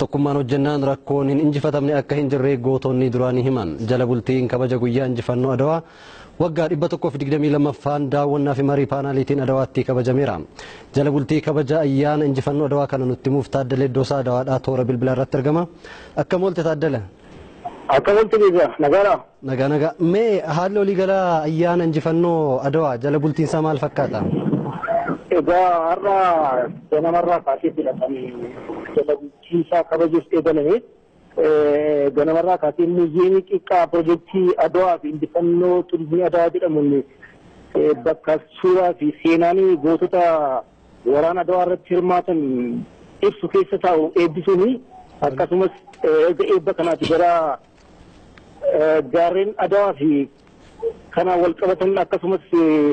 Tokkummaan hojjennaan rakkoon hin injifatamne akka hin jirre gootonni duraanii himan. Jala bultiin kabaja guyyaa injifannoo Adawaa waggaa dhibba tokkoof digdamii lammaffaan daawwannaa fi marii paanaaliitiin Adawaatti kabajameera. Jala bultii kabaja ayyaana injifannoo Adawaa kana nutti himuuf Taaddalee Iddoosaa Adawaadhaa toora bilbilaa irratti argama. Akkam oolte Taaddala? Akka wanti beekaa nagaadha. Nagaa nagaa. Mee haalli waliigalaa ayyaana injifannoo Adawaa jala bultiinsaa maal fakkaata? Egaa har'a ganamarraa kaaseetidha kan jala bulchiinsaa kabajuuf eegalame. Ganamarraa kaasee muuziyeemii xiqqaa pirojektii Adawaa fi injifannoo turizimii Adawaa jedhamuun bakka suuraa fi seenaan gootota waraana Adawaa irratti hirmaatan ibsu keessa taa'u eebbisuuni akkasumas erga eebba kanaati gara gaarreen Adawaa fi kanaan wal qabatan akkasumas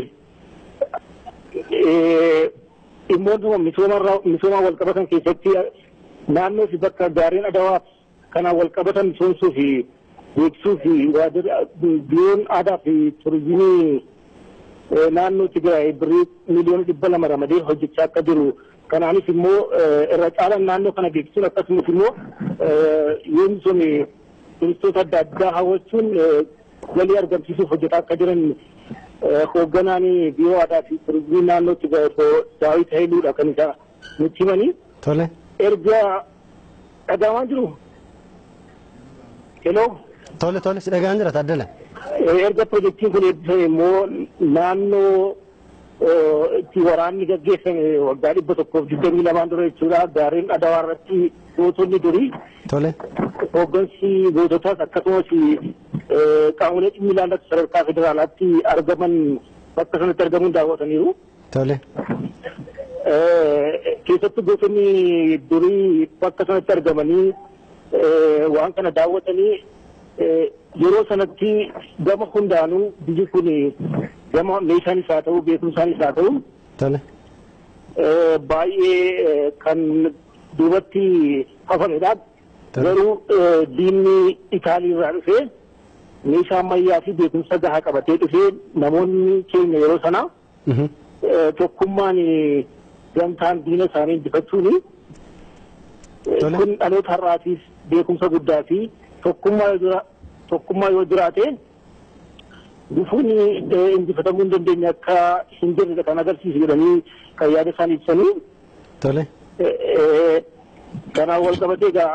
dhimmoota misoomaa wal qabatan keessatti naannoo fi bakka gaarreen Adawaa kanaan wal qabatan misoomsuu fi beeksisuu fi biiroon aadaa fi turizimii naannoo Tigraay birrii miliyoona dhibba lama ramadee hojjechaa akka jiru kanaanis immoo irra caalaan naannoo kana beeksisuun akkasumas immoo yoo misoome turistoota adda addaa hawwachuun galii argamsiisuuf hojjetaa akka jiran hoogganaan biiroo aadaa fi turizimii naannootti daawit hayiluudha kan isa nutti himanii. Tole. Erga dhagahamaa jiru. Heloo. Tole tole si dhagaan jira Taaddala. Erga pirojektiin kun eebbifame immoo naannoo itti waraanni gaggeeffame waggaa dhibba tokkoof digdamii lamaan dura jechuudha gaarreen adawaa irratti gootonni durii. Tole. Hooggansi goototaas akkasumas qaamolee dhimmi ilaallatu sadarkaa federaalaatti argaman bakka sanatti argamuun daawwataniiru. Tole. Keessattuu gootonni durii bakka sanatti argamanii waan kana daawwatanii yeroo sanatti gama hundaanuu biyyi kun gama meeshaanis haa ta'u beekumsaanis haa ta'u Tole. baay'ee kan duubatti hafamedha. Garuu diinni Itaalii irraa dhufee meeshaa ammayyaa fi beekumsa gahaa qabatee dhufee namoonni keenya yeroo sana tokkummaan gamtaan diina isaanii injifachuuni. Kun dhaloota har'aatiif beekumsa guddaa fi tokkummaa yoo jiraate dhufuun injifatamuu hin dandeenye akka hin jirre kan agarsiisu jedhanii kan yaada isaanii ibsanii. Tole. Kanaan wal qabatee egaa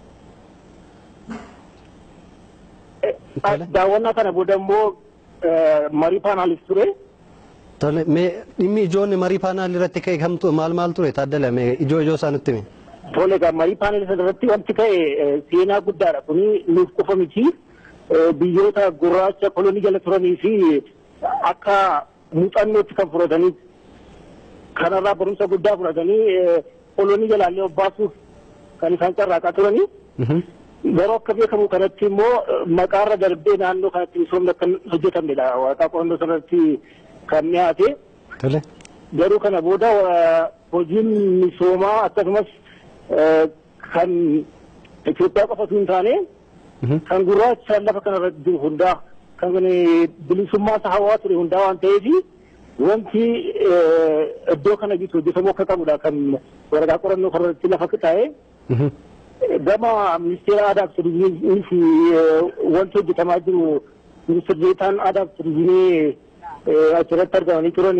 daawwannaa kana booda immoo marii paanaalis ture. Tole. Mee dhimmi ijoonni marii paanaalii irratti ka'e kamtu maal maal ture Taaddala mee ijoo ijoo isaa nutti himi. Tole egaa marii paanaalis irratti wanti ka'e seenaa guddaadha kuni nuuf qofa miti. Biyyoota gurraacha kolonii jala turanii fi akka muuxannootti kan fudhatanii kanarraa barumsa guddaa fudhatanii kolonii jalaallee obbaasuuf kan isaan carraaqaa turanii. Garuu akka beekamu kanatti immoo maqaarra darbee naannoo kanatti misoomni akka hojjetamnedha. Waaqaa qorannoo sanarratti kan dhiyaate. Tole. Garuu kana booda hojiin misoomaa akkasumas kan Itoophiyaa qofatu hin taane kan gurraacha lafa kanarratti jiru hundaa kan bilisummaa isaa hawaa ture hundaa waan ta'eef wanti iddoo kana jiru hojjetamuu akka qabudha kan waraqaa qorannoo kanarratti lafa taa'ee. gama ministeera aadaa fi turizimii fi wanti hojjetamaa jiru ministeerri deetaan aadaa fi turizimii achirratti argamanii turan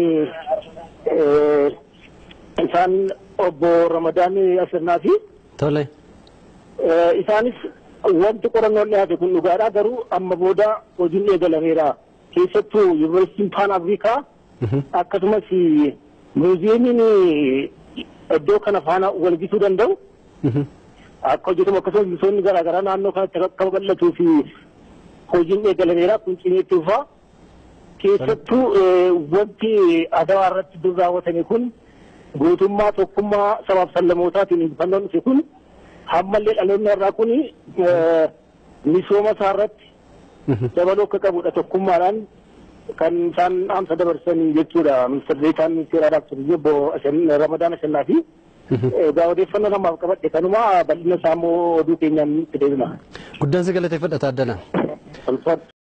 isaan obbo Ramadaan Asirnaa fi Tole. isaanis wanti qorannoon dhiyaate kun dhugaadha garuu amma booda hojiin eegalameera keessattuu yuunivarsiitiin paan afrikaa akkasumas muuziyeemiin iddoo kana faana walgisuu danda'u akka hojjetamu akkasumas misoomni garaagaraa naannoo kanatti akka babal'atuu fi hojiin eegalameera kun cimeetti dhufaa. Keessattuu wanti adawaa irratti dur raawwatame kun gootummaa tokkummaa sabaaf sallamootaatiin injifannoon dhufe kun hammallee dhaloonni irraa kun misooma isaa irratti dabaluu akka qabudha tokkummaadhaan kan isaan dhaamsa dabarsan jechuudha ministeerri deetaan ministeera aadaa fi turizimii obbo Ramadaan Ashannaa fi egaa odeeffannoo namaaf qabadhe kanuma bal'ina isaa immoo oduu keenyaan itti deebina. Guddaan si galateeffadha Taaddala.